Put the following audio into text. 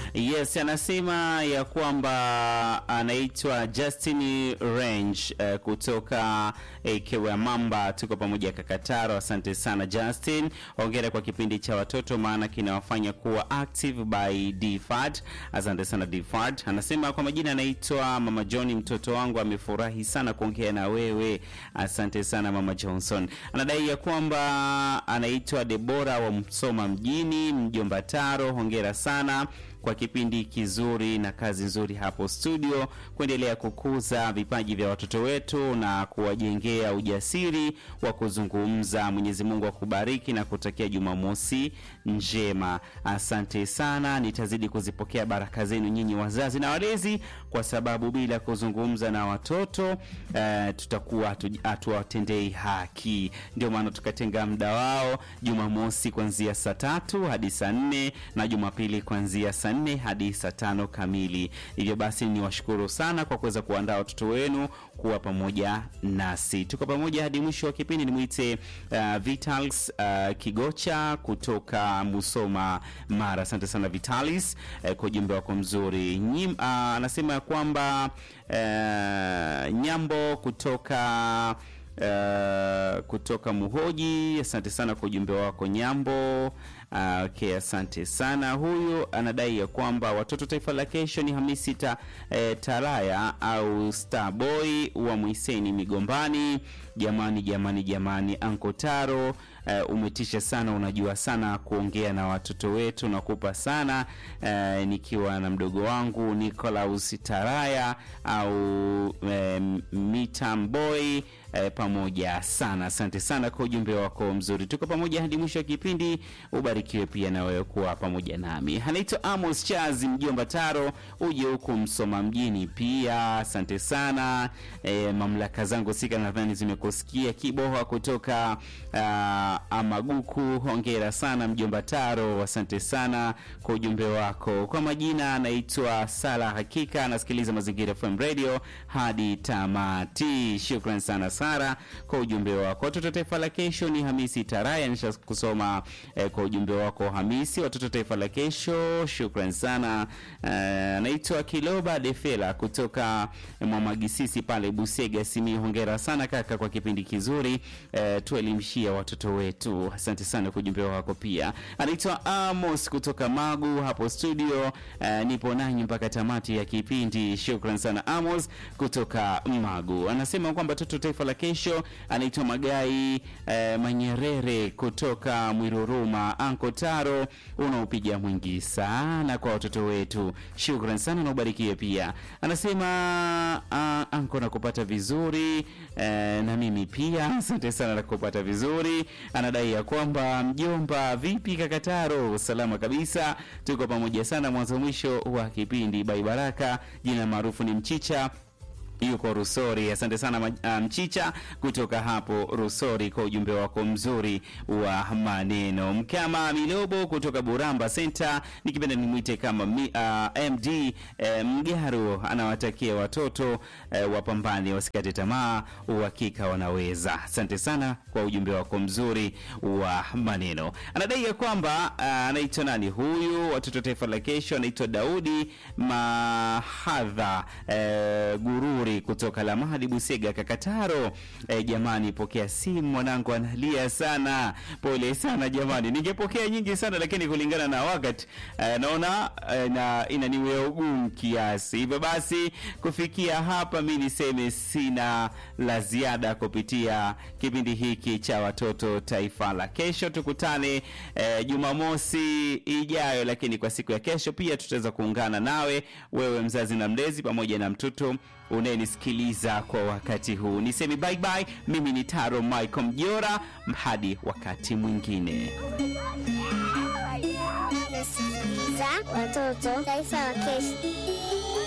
Yes, anasema ya kwamba anaitwa Justin Range eh, kutoka eh, Kewa Mamba. Tuko pamoja Kakataro. Asante sana Justin, hongera kwa kipindi cha watoto, maana kinawafanya kuwa active by DFAT. Asante sana DFAT. Anasema kwa majina anaitwa Mama John, mtoto wangu amefurahi sana kuongea na wewe. Asante sana Mama Johnson. Anadai ya kwamba anaitwa Debora wa Msoma mjini, mjomba Taro, hongera sana kwa kipindi kizuri na kazi nzuri hapo studio, kuendelea kukuza vipaji vya watoto wetu na kuwajengea ujasiri wa kuzungumza. Mwenyezi Mungu akubariki na kutakia Jumamosi njema. Asante sana, nitazidi kuzipokea baraka zenu nyinyi wazazi na walezi, kwa sababu bila kuzungumza na watoto eh, tutakuwa hatu- hatuwatendei haki. Ndio maana tukatenga muda wao Jumamosi kuanzia saa tatu hadi saa nne na Jumapili kuanzia saa nne hadi saa tano kamili. Hivyo basi ni washukuru sana kwa kuweza kuandaa watoto wenu kuwa pamoja nasi. Tuko pamoja hadi mwisho wa kipindi. Nimwite uh, Vitals uh, Kigocha kutoka Musoma Mara. Asante sana Vitalis uh, kwa ujumbe wako mzuri. Nyim, uh, anasema ya kwamba uh, Nyambo kutoka Uh, kutoka Muhoji, asante sana kwa ujumbe wako Nyambo. Uh, okay, asante sana. Huyu anadai ya kwamba watoto taifa la kesho ni Hamisi ta, eh, Taraya au Starboy wa Mwiseni Migombani. Jamani, jamani, jamani, Anko Taro uh, umetisha sana, unajua sana kuongea na watoto wetu, nakupa sana uh, nikiwa na mdogo wangu Nicolaus Taraya au um, Mitamboy eh, pamoja sana. Asante sana kwa ujumbe wako mzuri. Tuko pamoja hadi mwisho wa kipindi. Ubarikiwe pia na wewe kuwa pamoja nami. Anaitwa Amos Chazi, mjomba Taro, uje huku Msoma mjini pia. Asante sana. Eh, mamlaka zangu sika nadhani zimekusikia. Kiboha kutoka uh, Amaguku, hongera sana mjomba Taro, asante sana kwa ujumbe wako. Kwa majina anaitwa Sala Hakika, anasikiliza Mazingira FM Radio hadi tamati. Shukran sana Sara kwa ujumbe wako. Watoto taifa la kesho ni Hamisi Taraya, nisha kusoma eh, kwa ujumbe wako Hamisi. Watoto taifa la kesho, shukran sana. Eh, anaitwa Kiloba Defela kutoka Mwamagisisi pale Busega Simi, hongera sana kaka kwa kipindi kizuri eh, tuelimshia watoto wetu. Asante sana kwa ujumbe wako pia. Anaitwa Amos kutoka Magu hapo studio. Eh, nipo nanyi mpaka tamati ya kipindi. Shukran sana Amos kutoka Magu. Anasema kwamba toto taifa la kesho anaitwa Magai eh, Manyerere kutoka Mwiruruma. Anko Taro, unaopiga mwingi sana kwa watoto wetu. Shukran sana na ubarikiwe pia. Anasema uh, anko nakupata vizuri eh, na mimi pia asante sana na kupata vizuri. Anadai ya kwamba mjomba, vipi kakataro? Salama kabisa, tuko pamoja sana mwanzo mwisho wa kipindi. Bai Baraka, jina maarufu ni Mchicha yuko Rusori. Asante sana ma- ah, Mchicha kutoka hapo Rusori kwa ujumbe wako mzuri wa maneno. Mkama Milobo kutoka Buramba Center, nikipenda nimwite kama mi, ah, MD eh, Mgaru anawatakia watoto eh, wapambane, wasikate tamaa, uhakika wanaweza. Asante sana kwa ujumbe wako mzuri wa maneno. Anadai ya kwamba ah, anaitwa nani huyu, watoto taifa la kesho, anaitwa Daudi Mahadha eh, Gururi kutoka Lamadi Busega Kakataro. Eh, jamani, pokea simu, mwanangu analia sana. Pole sana jamani, ningepokea nyingi sana lakini kulingana na wakati eh, naona eh, na inaniwea ugumu kiasi. Hivyo basi kufikia hapa, mi niseme sina la ziada kupitia kipindi hiki cha watoto taifa la kesho. Tukutane eh, Jumamosi ijayo, lakini kwa siku ya kesho pia tutaweza kuungana nawe wewe mzazi na mlezi pamoja na mtoto unayenisikiliza kwa wakati huu. Nisemi bye bye. Mimi ni Taro Michael Mjora, hadi wakati mwingine. Nasikiliza watoto taifa la kesho.